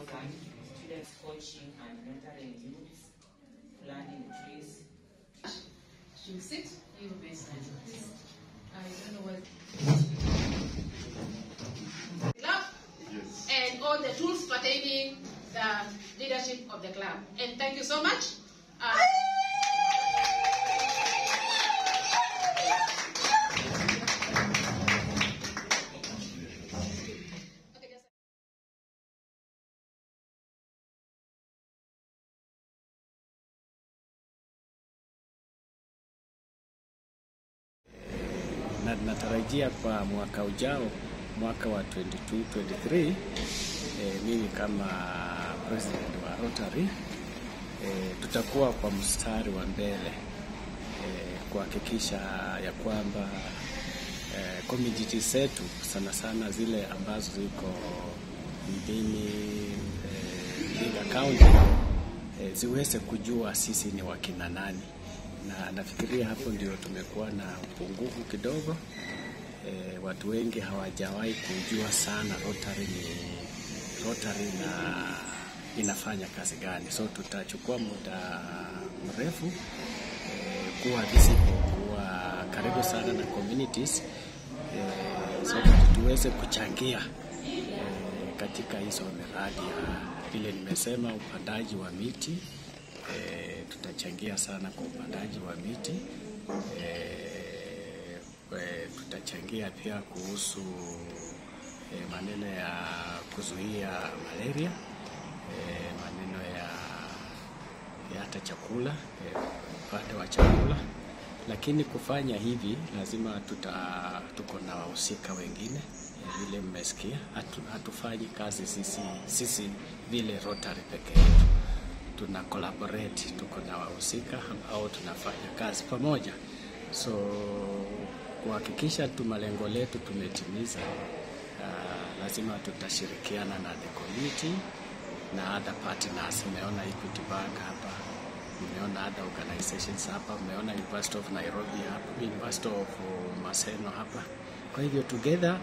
students coaching and mentoring youths, planting trees. Should we sit? You will be silent. I don't know what. Club and all the tools pertaining the leadership of the club. And thank you so much. Uh, okay, just- na natarajia kwa mwaka ujao, mwaka wa 22 23, eh, mimi kama president wa Rotary eh, tutakuwa kwa mstari wa mbele eh, kuhakikisha ya kwamba eh, community zetu sana sana zile ambazo ziko mjini eh, Vihiga County eh, ziweze kujua sisi ni wakina nani, na nafikiria hapo ndio tumekuwa na upungufu kidogo. E, watu wengi hawajawahi kujua sana Rotary ni Rotary na inafanya kazi gani, so tutachukua muda mrefu e, kuwa visible, kuwa karibu sana na communities e, so that tuweze kuchangia e, katika hizo miradi ya vile nimesema, upandaji wa miti e, tutachangia sana kwa upandaji wa miti e, e, tutachangia pia kuhusu e, maneno ya kuzuia malaria e, maneno ya, ya hata chakula e, upande wa chakula, lakini kufanya hivi lazima tuta, tuko na wahusika wengine e, vile mmesikia, hatu, hatufanyi kazi sisi, sisi vile Rotary peke yetu tuna collaborate, tuko na wahusika ambao tunafanya kazi pamoja, so kuhakikisha tu malengo letu tumetimiza, uh, lazima tutashirikiana na the community na other partners. Umeona Equity Bank hapa, umeona other organizations hapa, umeona University of Nairobi hapa, University of Maseno hapa. Kwa hivyo together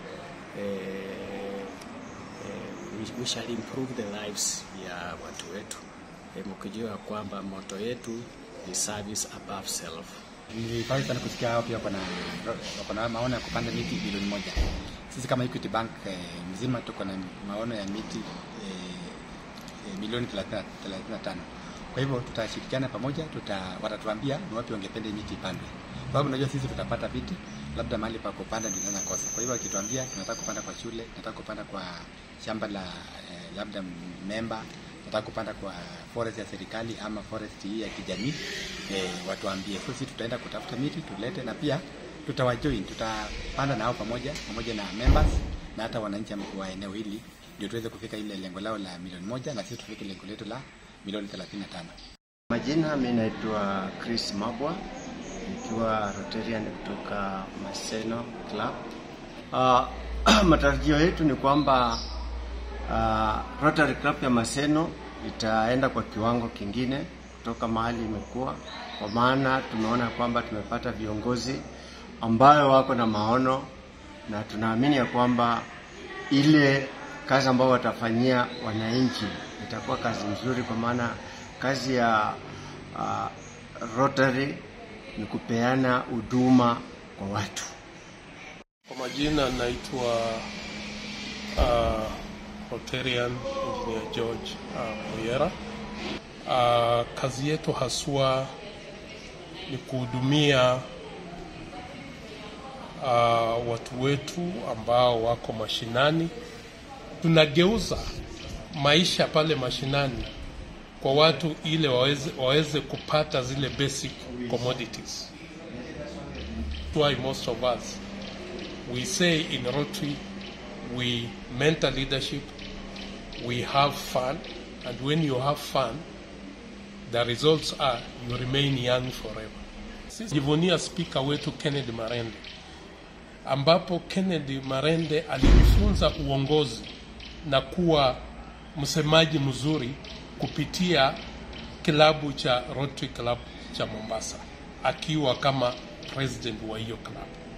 eh, eh, we, we shall improve the lives ya watu wetu eh, mkijua kwamba moto yetu ni service above self. Nilifurahi sana kusikia hao pia wako na wako na maono ya kupanda miti bilioni moja. Sisi kama Equity Bank eh, mzima tuko na maono ya miti eh, eh, milioni 30 35. Kwa hivyo tutashirikiana pamoja, tuta watatuambia ni wapi wangependa hii miti ipandwe. Kwa sababu unajua sisi tutapata viti, labda mahali pa kupanda ndio tunaweza kosa. Kwa hivyo wakituambia tunataka kupanda kwa shule, tunataka kupanda kwa shamba la eh, labda memba nataka kupanda kwa forest ya serikali ama forest hii ya kijamii eh, watuambie. So sisi tutaenda kutafuta miti tulete, na pia tutawajoin, tutapanda nao pamoja pamoja na members na hata wananchi wa eneo hili, ndio tuweze kufika ile lengo lao la milioni moja na sisi tufike lengo letu la milioni 35. Majina, mi naitwa Chris Mabwa nikiwa Rotarian kutoka Maseno Club. Uh, matarajio yetu ni kwamba uh, Rotary Club ya Maseno itaenda kwa kiwango kingine kutoka mahali imekuwa, kwa maana tumeona kwamba tumepata viongozi ambayo wako na maono na tunaamini ya kwamba ile kazi ambayo watafanyia wananchi itakuwa kazi nzuri, kwa maana kazi ya uh, Rotary ni kupeana huduma kwa watu. Kwa majina naitwa uh, Rotarian Engineer George uh, Oyera. Uh, kazi yetu haswa ni kuhudumia uh, watu wetu ambao wako mashinani. Tunageuza maisha pale mashinani kwa watu ile waweze, waweze kupata zile basic commodities. Why most of us we say in Rotary we mentor leadership, we have fun, and when you have fun, the results are you remain young forever. Sisi jivunia spika wetu Kennedy Marende, ambapo Kennedy Marende alinifunza uongozi na kuwa msemaji mzuri kupitia kilabu cha Rotary Club cha Mombasa, akiwa kama president wa hiyo club.